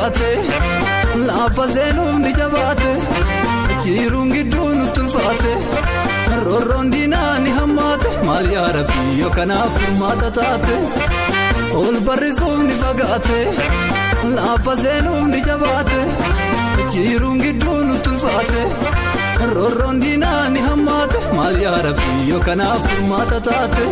fagaate lafa seenuuf ni jabaate jiruun gidduu nutti ulfaate roorroon diinaa ni hammaate maal yaa rabbii yoo kanaaf furmaata taate ol barrisuuf ni fagaate lafa seenuuf ni jabaate jiruun gidduu nutti ulfaate roorroon diinaa ni hammaate maal yaa rabbii yoo kanaaf furmaata taate.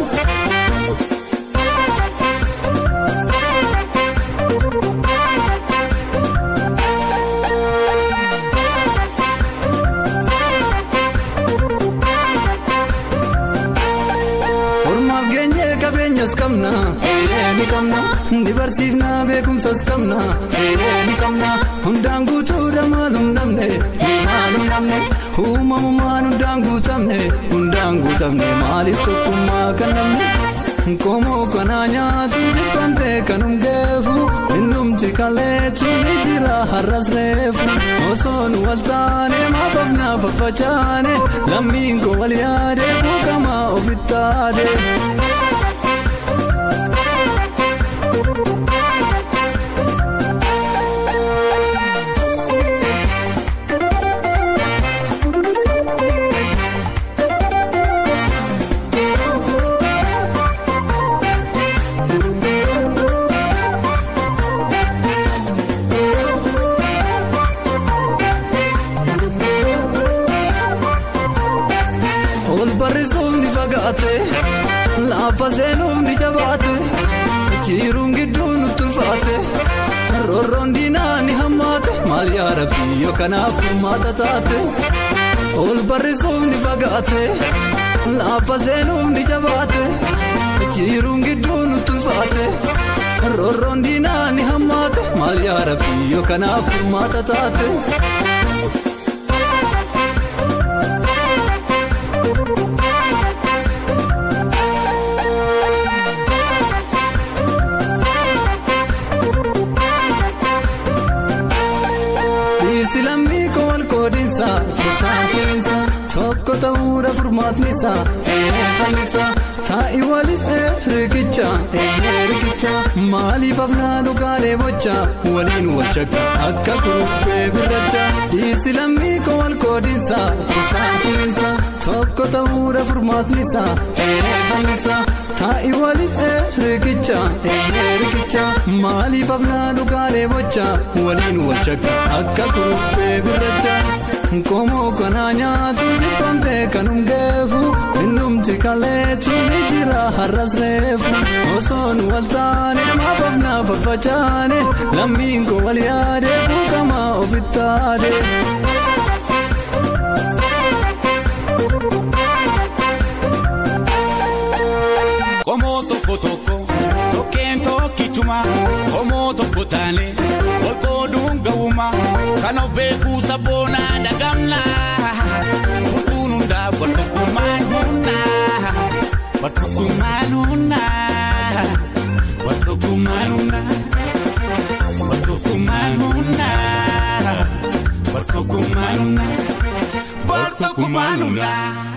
Ormaaf geenye qabeenyas qabna ni qabna ni barsiifna beekumsas qabna ni qabna hundaan guutuudha maalum dhabne maalum dhabne uumamumaan hundaan guutamne hundaan guutamne maaliif tokkummaa kan dhabne Komoo kanaa nyaatu dhibbante kanum geefu innumti kaleetu ni jira har'as reefu osoo nu wal taane maafaaf na faffacaane lammiin koo wal yaade buukamaa ofitti taade. ol barrisuuf ni fagaate lafa seenuuf ni jabaate jiruun gidduu nutti ulfaate roorroon diinaa ni hammaate maal yaa rabbii yoo kanaaf furmaata taate ol barrisuuf ni fagaate lafa seenuuf ni jabaate jiruun gidduu nutti ulfaate roorroon diinaa ni hammaate maal yaa rabbii yoo kanaaf furmaata taate. Silammii koo wal qoodinsa gochaan keessa tokko ta'uudha furmaatnisa eeganisa taa'i waliin riqicha riqicha maaliif afnaa dhugaalee bocha waliin wal shakka akka kuruphee birracha silammii koo wal qoodinsa gochaan keessa tokko ta'uudha furmaatnisa eeganisa taa'i waliin riqicha riqicha maaliif afnaa dhugaalee bocha waliin wal shakka akka kuruphee birracha. Komoo kanaa nyaatu dhibbante kanum geefu innumti kaleetu ni jira har'as reefu osoo nu wal taane maafaaf na faffacaane lammiin koo wal yaade buukamaa ofitti taade. Qomoo tokko tokko tokkeen tokkichuma qomoo tokko taane wal qooduun ga'uma kan of beekuu sabboonaa dagamna furtuun hundaa wal tokkummaan humnaa wal tokkummaan humnaa wal tokkummaan humnaa wal tokkummaan humnaa wal tokkummaan humnaa wal tokkummaan humnaa.